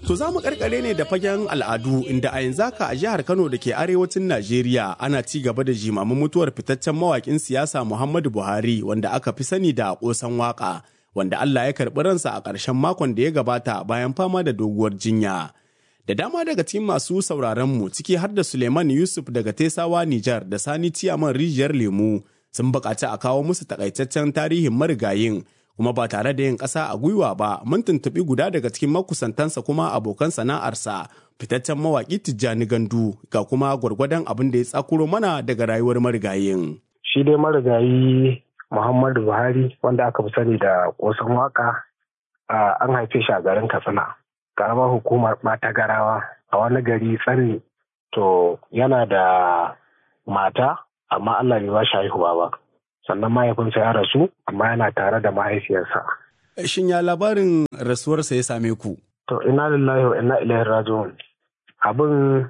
To za mu karkare ne da fagen al'adu inda a yanzu haka a jihar Kano da ke arewacin Najeriya ana ci gaba da jimamin mutuwar fitaccen mawakin siyasa Muhammadu Buhari wanda aka fi sani da kosan waka wanda Allah ya karɓi ransa a ƙarshen makon da ya gabata bayan fama da doguwar jinya. Da dama daga cikin masu sauraron mu ciki har da Suleiman Yusuf daga Tesawa Nijar da Sani Ciyaman Rijiyar Lemu sun buƙaci a kawo musu takaitaccen tarihin marigayin kuma ba tare da yin ƙasa a gwiwa ba mun tuntuɓi guda daga cikin makusantansa kuma abokan sana'arsa fitaccen mawaƙi Tijjani Gandu ga kuma gwargwadon abin da ya tsakuro mana daga rayuwar marigayin. Shi dai marigayi Muhammadu Buhari wanda aka fi sani da ƙosan waka an haife shi a garin Katsina. Karamar hukumar ɓata garawa a wani gari tsanni to yana da mata amma Allah bai ba shi haihuwa ba. sannan mahaifinsa ya rasu amma yana tare da mahaifiyarsa. Shin ya labarin rasuwarsa ya same ku? To ina lillahi wa ina ilaihi raji'un. Abin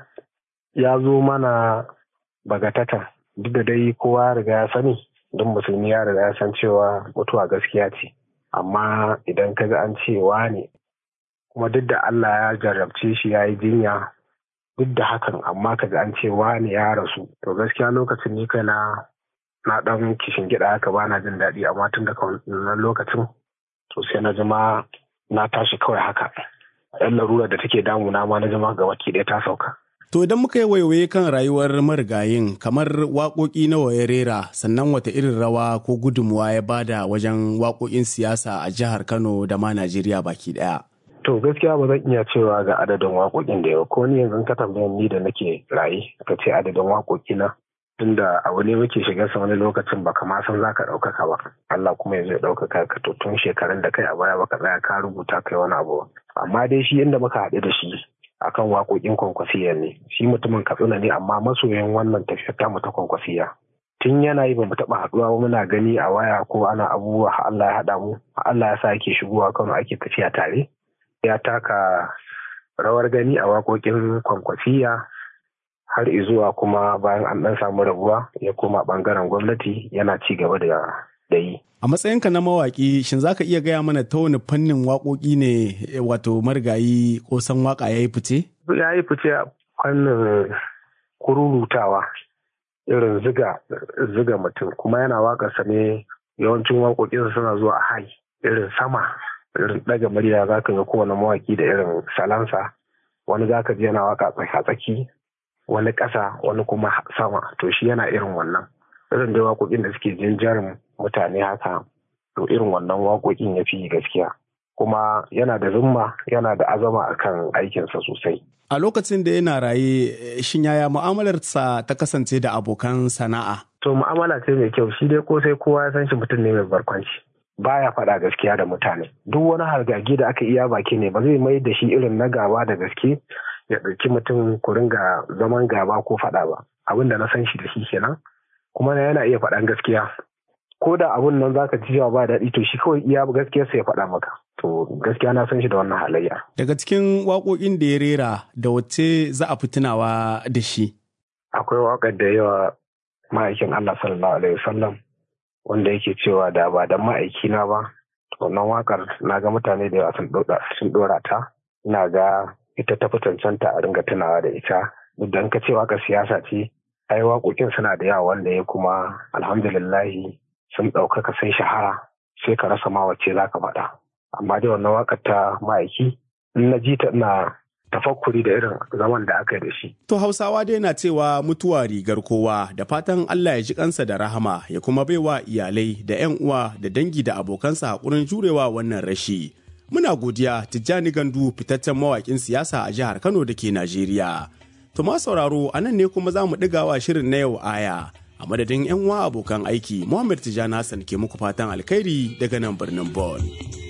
ya zo mana bagatata duk da dai kowa ya riga ya sani don musulmi ya riga ya san cewa mutuwa gaskiya ce. Amma idan ka ga an cewa ne kuma duk da Allah ya jarrabce shi ya yi jinya duk da hakan amma ka ga an cewa ne ya rasu to gaskiya lokacin ni kai na na dan kishin gida haka ba na jin daɗi amma tun daga wannan lokacin to sai na jima na tashi kawai haka yan larura da take damuna ma na jima ga baki ɗaya ta sauka. To idan muka yi waiwaye kan rayuwar marigayin kamar waƙoƙi nawa ya rera sannan wata irin rawa ko gudunmuwa ya bada wajen waƙoƙin siyasa a jihar Kano da ma Najeriya baki ɗaya. To gaskiya ba zan iya cewa ga adadin waƙoƙin da yau ko ni yanzu ka tambayan ni da nake raye ka ce adadin waƙoƙi na tunda abu ne muke shiga sa wani lokacin ba kama san za ka ɗaukaka ba Allah kuma ya zai ɗaukaka ka to tun shekarun da kai a baya baka tsaya ka rubuta kai wani abu amma dai shi inda muka haɗu da shi akan waƙoƙin kwankwasiya ne shi mutumin katsina ne amma masoyan wannan tafiyar tamu ta kwankwasiya tun yana yi ba mu taɓa haɗuwa ba muna gani a waya ko ana abubuwa Allah ya haɗa mu Allah ya sa ake shigowa kano ake tafiya tare ya taka rawar gani a waƙoƙin kwankwasiya har izuwa kuma bayan an ɗan samu rabuwa ya koma ɓangaren gwamnati yana ci gaba da yi. A matsayinka na mawaƙi shin za ka iya gaya mana ta wani fannin waƙoƙi ne wato marigayi ko san waƙa ya yi fice? Ya yi fice a fannin kururutawa irin ziga ziga mutum kuma yana waƙarsa ne yawancin waƙoƙinsa suna zuwa a hai irin sama irin ɗaga murya za ka ga kowane mawaƙi da irin salansa wani za ka ji yana waƙa tsaki wani ƙasa wani kuma sama to shi yana irin wannan irin dai waƙoƙin da suke jinjarin mutane haka to irin wannan waƙoƙin ya fi gaskiya kuma yana da zumma yana da azama akan aikinsa sosai a lokacin da yana raye shin yaya mu'amalarsa ta kasance da abokan sana'a to mu'amala ce mai kyau shi dai ko sai kowa ya san shi mutum ne mai barkwanci baya faɗa gaskiya da mutane duk wani hargagi da aka iya baki ne ba zai mai da shi irin na gaba da gaske ya ɗauki mutum ku ringa zaman gaba ko faɗa ba abin da na san shi da shi kenan kuma yana iya faɗan gaskiya ko da abun nan zaka ji cewa ba daɗi to shi kawai iya gaskiyar sa ya faɗa maka to gaskiya na san shi da wannan halayya daga cikin waƙoƙin da ya rera da wacce za a fi tunawa da shi akwai waƙar da yawa ma'aikin Allah sallallahu alaihi wasallam wanda yake cewa da ba da ma'aikina ba to wannan waƙar na ga mutane da yawa sun ɗora ta ina ga ita ta fi cancanta a ringa tunawa da ita duk da ka ce waka siyasa ce ai waƙoƙin suna da yawa wanda ya kuma alhamdulillahi sun ɗaukaka sun shahara sai ka rasa ma wacce za ka faɗa amma dai wannan waƙar ta ma'aiki in na ji ta ina tafakkuri da irin zaman da aka yi da shi. To Hausawa dai na cewa mutuwa rigar kowa da fatan Allah ya ji kansa da rahama ya kuma baiwa iyalai da 'yan uwa da dangi da abokansa haƙurin jurewa wannan rashi. Muna godiya Tijjani Gandu fitaccen mawaƙin siyasa a jihar Kano da ke Najeriya. To ma sauraro a nan ne kuma za mu ɗigawa shirin na yau aya. A madadin 'yan uwa abokan aiki, Muhammad Tijjani Hassan ke muku fatan alkhairi daga nan birnin Bon.